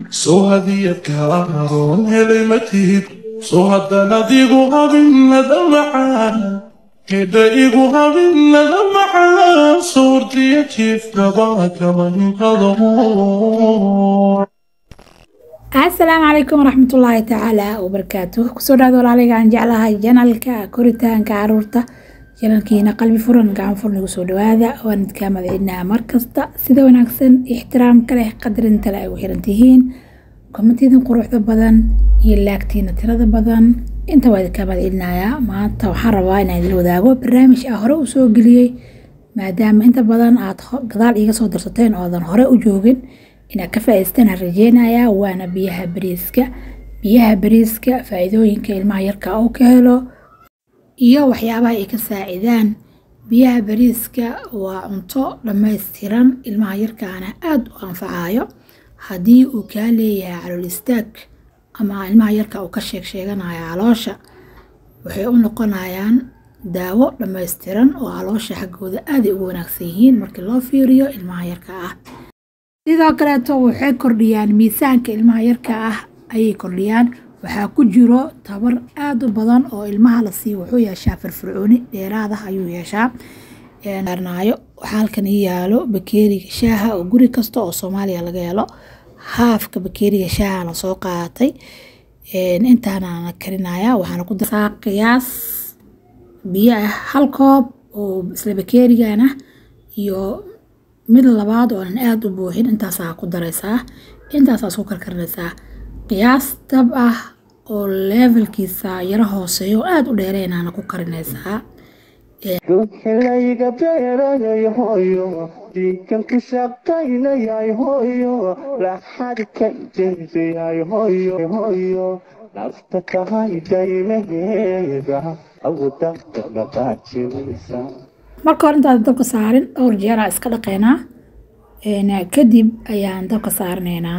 soo hadiyadkaaroon helay ma tihid soo haddanaad igu habinnada macaan hedha igu habinnada macaan soortiya jiifkaba kama hinqado asalaamu calaykum waraxmatullaahi tacaala wabarakaatuh kusoo dhawaada walaaliga aan jeclahay janalka koritaanka caruurta janalkiina qalbi furan gacan furan igu soo dhawaada waan idkaa madcelinaa markasta sida wanaagsan ixtiraamka leh qadarinta leh ay u xiran tihiin kommentiidin quruxda badan iyo laagtiina tirada badan inta waa idinkaa madcelinayaa maanta waxaan rabaa inaan idila wadaago barnaamij ah hore u soo geliyey maadaama inta badan aad gadaal iiga soo darsateen oodan hore u joogin inaad ka faa'iidaystaan aan rajeynayaa waana biyaha bariiska biyaha bariiska faa'iidooyinka ilmaha yarka uu ka helo iyo waxyaabaha ay ka saacidaan biyaha bariiska waa cunto dhammaystiran ilmaha yarkaana aada u anfacayo haddii uu kaa leeyahay calool istaag ama ilmaha yarka uu ka sheeg sheeganayo caloosha waxay u noqonayaan daawo dhammaystiran oo caloosha xaggooda aaday ugu wanaagsan yihiin markii loo fiiriyo ilmaha yarka ah sidoo kaleeto waxay kordhiyaan miisaanka ilmaha yarka ah ayay kordhiyaan waxaa ku jiro tabar aada u badan oo ilmaha la siiyo wuxuu yeeshaa firfircooni dheeraadah ayuu yeeshaa naayo waxaa halkan ii yaalo bakeeriga shaaha oo guri kasta oo soomaaliya laga helo haafka bakeeriga shaaha la soo qaatay intaana karinaya waxaana ku darsaa qiyaas biyo ah hal koob oo isla bakeerigan ah iyo mid labaad oo aan aada u buuxin intaasaa ku daraysaa intaasaa isku karkarinaysaa qiyaas dab ah oo levelkiisa yaro hooseeyo oo aada u dheereynaana ku karinaysaa dhulxilayga beerayay hooyo diikan ku shaqaynayay hooyo laxadka jeysayay hooyo hooyo nafta tahay daymaheeda awdafta dhaqaajinaysa marka hore intaad dabka saarin dhowr jeeraa iska dhaqaynaa kadib ayaan dabka saaranaynaa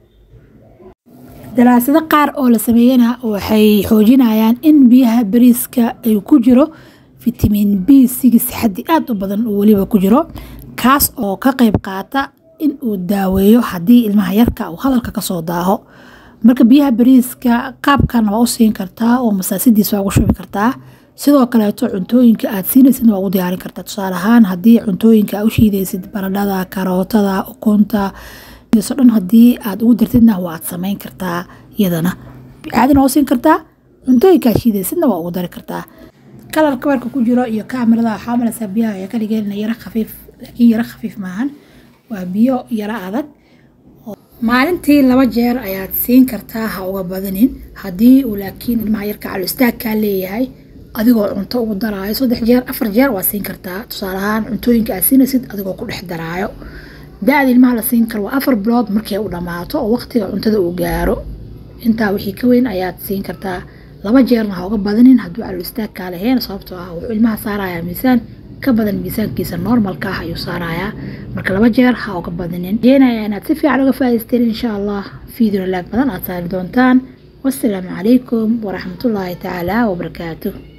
daraasado qaar oo la sameeyana waxay xoojinayaan in biyaha bariiska ay ku jiro fitamiin b sigis xaddi aada u badan oo weliba ku jiro kaas oo ka qayb qaata in uu daaweeyo haddii ilmaha yarka uu hadalka kasoo daaho marka biyaha bariiska qaabkan waa u siin kartaa oo masaasidiisa waa ugu shubi kartaa sidoo kaleeto cuntooyinka aad siinaysid waa ugu diyaarin kartaa tusaale ahaan haddii cuntooyinka aad u shiidaysid baradhada karootada ukunta so dhan haddii aad ugu dartidna waad samayn kartaa iyadana caadina waa u siin kartaa cuntooyinka aad shiidaysidna waa ugu dari kartaa kalarka warka ku jiro iyo kaamirada waxaa malaysaa biyaha waxay ka dhigeen yaro khafiif laakiin yaro khafiif maahan waa biyo yaro adag maalintii laba jeer ayaad siin kartaa ha uga badanin haddii uu laakiin ilmaha yarka calo istaagkaa leeyahay adigoo cunto ugu daraayo saddex jeer afar jeer waa siin kartaa tusaale ahaan cuntooyinka aad siinaysid adigoo ku dhex daraayo da-da ilmaha la siin karo waa afar bilood markay u dhammaato oo waqtiga cuntada uu gaaro intaa wixii ka weyn ayaad siin kartaa laba jeerna ha uga badanin hadduu calool istaagkaa lahayn sababtoo ah wuxuu ilmaha saarayaa miisaan ka badan miisaankiisa normalka ah ayuu saarayaa marka laba jeer ha uga badanin rajeenaya inaad si fiican uga faa'idaysteen insha allah fiideo laag badan aad saari doontaan wassalaamu calaykum waraxmatullaahi tacaala wabarakaatuh